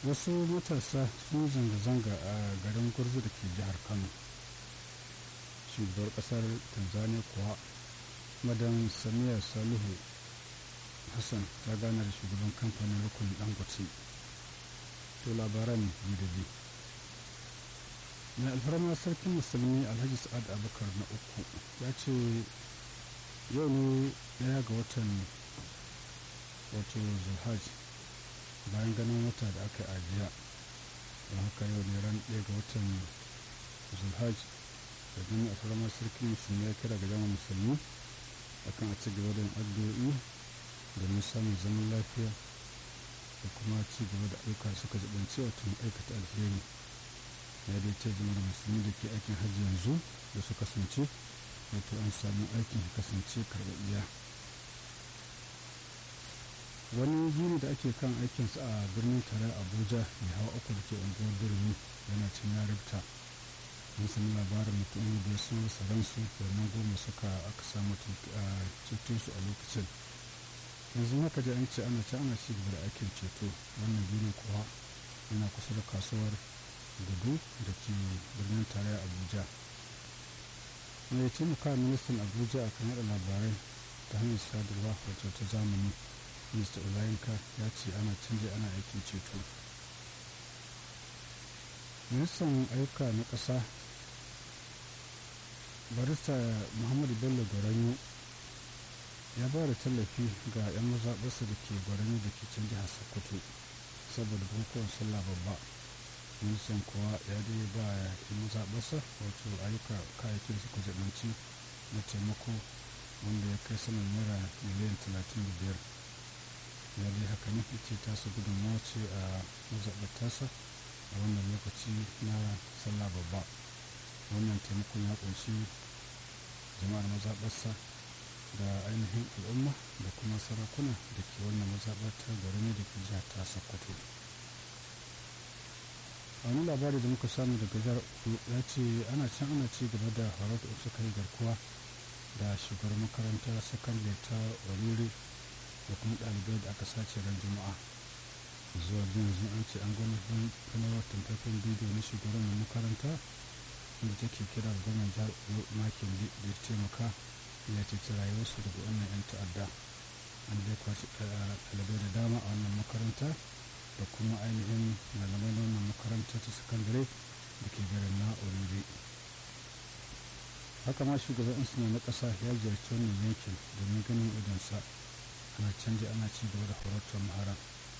wasu matasa sun zanga-zanga a garin gurzu da ke jihar kano shugabar kasar tanzania kuwa madan samiya salihu hassan ta gana da shugaban kamfanin rukunin dangote to labaran biyu mai alfarma sarkin musulmi alhaji sa'ad abubakar na uku ya ce yau ne daya ga watan wato zulhaj bayan ganin wata da aka ajiya don haka yau ne ran ɗaya ga watan zulhaj da gani a faramar sarkin musulmi ya kira ga jama'a musulmi akan a ci gaba da addu'o'i domin samun zaman lafiya da kuma ci gaba da ayyuka suka jibanci wato aikata alheri ya dai ce zama da musulmi da ke aikin hajji yanzu da su kasance wato an samu aikin kasance karɓaɓɓiya wani gini da ake kan aikinsa a birnin tare abuja mai hawa uku da ke unguwar birni yana cin ya rubta mun sami labarin mutum da su saransu nan goma suka aka samu ceto su a lokacin yanzu haka da an ce ana ci ana ci gaba da aikin ceto wannan gini kuwa yana kusa da kasuwar gudu da ke birnin tarayya abuja mai taimaka ministan abuja a kan yada labarai ta hanyar sadarwa wato ta zamani mr olayinka ya ce ana canje ana aikin ceto ministan ayyuka na ƙasa barista muhammadu bello gwaranyo ya ba da tallafi ga 'yan mazaɓarsa da ke gwaranyo da ke can jihar sokoto saboda bukukuwan sallah babba ministan kuwa ya dai ba 'yan mazaɓarsa wato ayyuka kayayyakin su kujeranci na taimako wanda ya kai saman naira miliyan 35 ya dai haka ne ce tasa gudunmawa ce a mazaɓar tasa a wannan lokaci na sallah babba wannan taimakon ya kunshi jama'ar mazaɓarsa da ainihin al'umma da kuma sarakuna da ke wannan mazaɓar ta garin da ke jihar ta sokoto a wani labari da muka samu daga jihar ya ce ana can ana ci gaba da horar da suka yi garkuwa da shugaban makarantar sakandare ta oriri da kuma ɗalibai da aka sace ran juma'a zuwa yanzu an ce an gani sanarwar tamfafin bidiyo na shugaban makaranta wanda take kira gwamnan jihar makin da ya taimaka ya ceci rayuwarsu daga wannan 'yan ta'adda an dai kwashi ɗalibai da dama a wannan makaranta da kuma ainihin malamai na wannan makaranta ta sakandare da ke garin na oriri haka ma shugaban insina na ƙasa ya ziyarci wannan yankin domin ganin idansa ana canja ana ci gaba da horatar mahara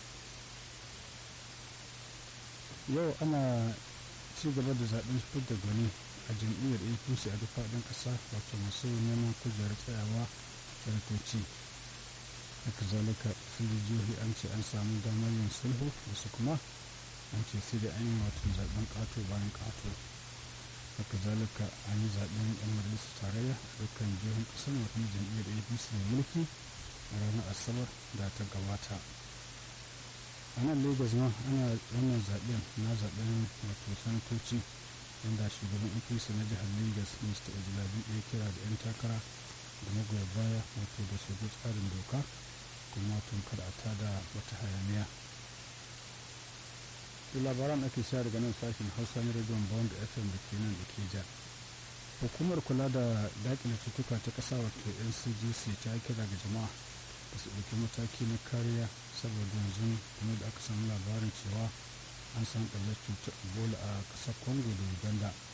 yau ana ci gaba da zaben da gwani a jam'iyyar apc a duk faɗin ƙasa wato masu neman kujerar tsayawa sanatoci haka zalika fili jihohi an ce an samu damar yin sulhu wasu kuma an ce sai da an yi wato zaben ƙato bayan ƙato haka zalika an yi zaben yan majalisar tarayya a dukkan jihohin ƙasar wato jam'iyyar apc mai mulki a ranar asabar da ta gabata a nan lagos ma ana wannan zaben na zaben wato sanatoci inda shugaban apc na jihar lagos mr ojilabi ya kira da 'yan takara da magoya baya wato da su bi tsarin doka kuma tun kada a tada wata hayaniya labaran ake sha daga nan sashen hausa na rediyon bond fm da ke nan da ke ja hukumar kula da dakile cutuka ta ƙasa wato ncgc ta kira ga jama'a da su ɗauki mataki na kariya saboda yanzu kuma da aka samu labarin cewa an san ɓallar cutar ebola a ƙasar congo da uganda